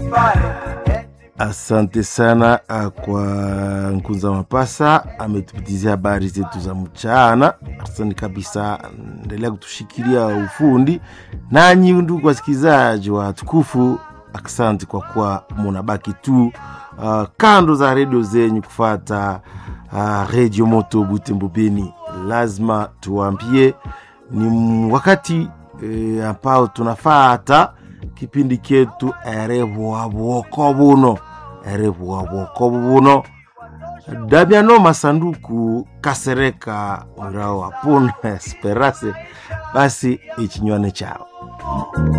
Asante sana kwa Nkunza Mapasa, ametupitizia habari zetu za mchana. Asante kabisa, endelea kutushikilia ufundi. Nanyi ndugu wasikilizaji wa tukufu, asante kwa kuwa munabaki tu uh, kando za redio zenyu kufata uh, redio moto Butembo Beni. Lazima tuwambie ni wakati e, ambao tunafata kipindi ketu erevuwa bwoko buno erevuwa bwoko buno damiano masanduku kasereka ngao apuna esperase basi ichinywane chao